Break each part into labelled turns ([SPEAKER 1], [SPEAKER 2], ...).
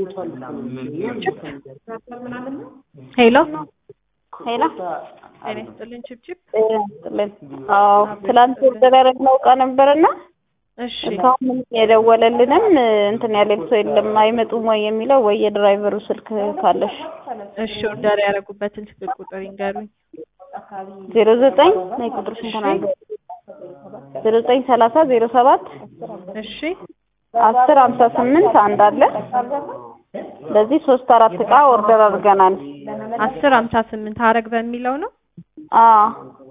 [SPEAKER 1] ሄሎ
[SPEAKER 2] ሄሎ
[SPEAKER 1] ጤና ይስጥልኝ ችብችብ
[SPEAKER 2] አዎ ትላንት ኦርደር ያደረግነው እቃ ነበርና
[SPEAKER 1] እሺ
[SPEAKER 2] እስካሁን ምንም የደወለልንም እንትን ያለን ሰው የለም አይመጡም ወይ የሚለው ወይ የድራይቨሩ ስልክ ካለሽ
[SPEAKER 1] እሺ ኦርደር ያደረጉበትን ስልክ ቁጥር ይንገሩኝ
[SPEAKER 2] ዜሮ ዘጠኝ ነይ ቁጥርሽን ተናገሪ ዜሮ ዘጠኝ ሰላሳ ዜሮ ሰባት
[SPEAKER 1] እሺ
[SPEAKER 2] አስር ሀምሳ ስምንት አንድ አለ ለዚህ ሶስት አራት እቃ ኦርደር አድርገናል
[SPEAKER 1] አስር ሀምሳ ስምንት ሀረግ በሚለው ነው
[SPEAKER 2] አዎ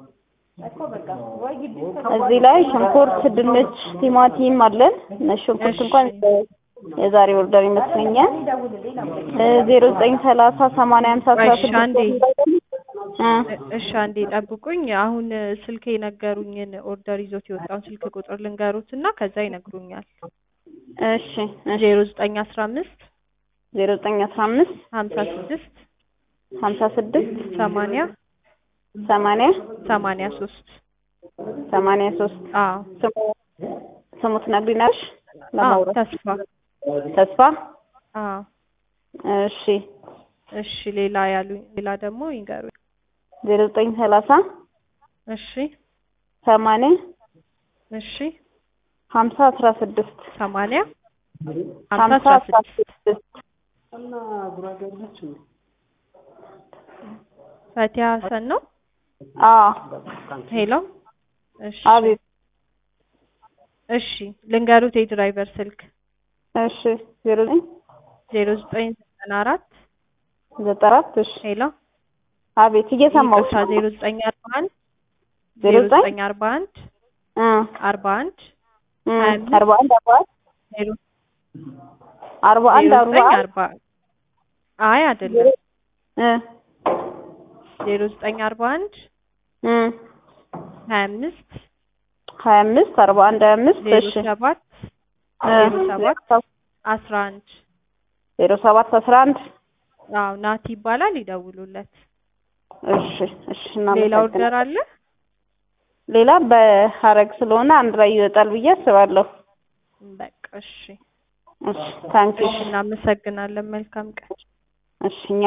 [SPEAKER 2] እዚህ ላይ ሽንኩርት፣ ድንች፣ ቲማቲም አለን። እነ ሽንኩርት እንኳን የዛሬ ኦርደር ይመስለኛል። ዜሮ ዘጠኝ ሰላሳ ሰማንያ ሀምሳ አስራ
[SPEAKER 1] እሺ፣ አንዴ
[SPEAKER 2] ስድስት
[SPEAKER 1] እሺ አንዴ ጠብቁኝ። አሁን ስልክ የነገሩኝን ኦርደር ይዞት የወጣውን ስልክ ቁጥር ልንገሩት እና ከዛ ይነግሩኛል።
[SPEAKER 2] እሺ እሺ
[SPEAKER 1] ዜሮ ዘጠኝ አስራ አምስት
[SPEAKER 2] ዜሮ ዘጠኝ አስራ አምስት
[SPEAKER 1] ሀምሳ ስድስት
[SPEAKER 2] ሀምሳ ስድስት
[SPEAKER 1] ሰማንያ
[SPEAKER 2] ሰማንያ
[SPEAKER 1] ሰማንያ ሶስት
[SPEAKER 2] ሰማንያ ሶስት
[SPEAKER 1] አዎ
[SPEAKER 2] ስሙ ስሙ ትነግሪናለሽ?
[SPEAKER 1] አዎ
[SPEAKER 2] ለማውራት
[SPEAKER 1] ተስፋ
[SPEAKER 2] ተስፋ
[SPEAKER 1] አዎ
[SPEAKER 2] እሺ
[SPEAKER 1] እሺ ሌላ ያሉኝ ሌላ ደግሞ ይንገሩኝ።
[SPEAKER 2] ዜሮ ዘጠኝ ሰላሳ
[SPEAKER 1] እሺ
[SPEAKER 2] ሰማንያ
[SPEAKER 1] እሺ
[SPEAKER 2] ሀምሳ አስራ ስድስት
[SPEAKER 1] ሰማንያ ሀምሳ
[SPEAKER 2] ሀምሳ
[SPEAKER 1] አስራ
[SPEAKER 2] አስራ
[SPEAKER 1] ስድስት
[SPEAKER 2] ስድስት
[SPEAKER 1] ፈቲያ ሀሰን ነው።
[SPEAKER 2] አዎ
[SPEAKER 1] ሄሎ እሺ
[SPEAKER 2] አቤት
[SPEAKER 1] እሺ ልንገሩት የድራይቨር ስልክ
[SPEAKER 2] እሺ ዜሮ ዘጠኝ
[SPEAKER 1] ዜሮ ዘጠኝ ዘጠና አራት
[SPEAKER 2] ዘጠና አራት እሺ
[SPEAKER 1] ሄሎ
[SPEAKER 2] አቤት እየሰማሁሽ
[SPEAKER 1] ይቅርታ ዜሮ ዘጠኝ አርባ አንድ
[SPEAKER 2] ዜሮ
[SPEAKER 1] ዜሮ
[SPEAKER 2] ዘጠኝ
[SPEAKER 1] ዘጠኝ አርባ አንድ
[SPEAKER 2] እ
[SPEAKER 1] አርባ አንድ
[SPEAKER 2] እ
[SPEAKER 1] ሀያ አምስት
[SPEAKER 2] አርባ አንድ አርባ አንድ
[SPEAKER 1] ዜሮ
[SPEAKER 2] አርባ አንድ
[SPEAKER 1] ዜሮ
[SPEAKER 2] አርባ
[SPEAKER 1] ዘጠኝ
[SPEAKER 2] አንድ
[SPEAKER 1] አርባ አይ አይደለም
[SPEAKER 2] እ
[SPEAKER 1] ዜሮ ዘጠኝ አርባ አንድ
[SPEAKER 2] እ
[SPEAKER 1] ሀያ አምስት
[SPEAKER 2] ሀያ አምስት አርባ አንድ ሀያ አምስት
[SPEAKER 1] ዜሮ
[SPEAKER 2] እሺ
[SPEAKER 1] ሰባት
[SPEAKER 2] እ
[SPEAKER 1] ዜሮ ሰባት አስራ አንድ
[SPEAKER 2] ዜሮ ሰባት አስራ አንድ
[SPEAKER 1] አዎ ናቲ ይባላል ይደውሉለት
[SPEAKER 2] እሺ እሺ
[SPEAKER 1] ሌላ
[SPEAKER 2] እናመሰግናለን
[SPEAKER 1] ኦርደር አለ
[SPEAKER 2] ሌላ በሀረግ ስለሆነ አንድ ላይ ይወጣል ብዬ አስባለሁ
[SPEAKER 1] በቃ እሺ
[SPEAKER 2] እሺ ታንኪ
[SPEAKER 1] እሺ እናመሰግናለን መልካም ቀን
[SPEAKER 2] እሺ እኛ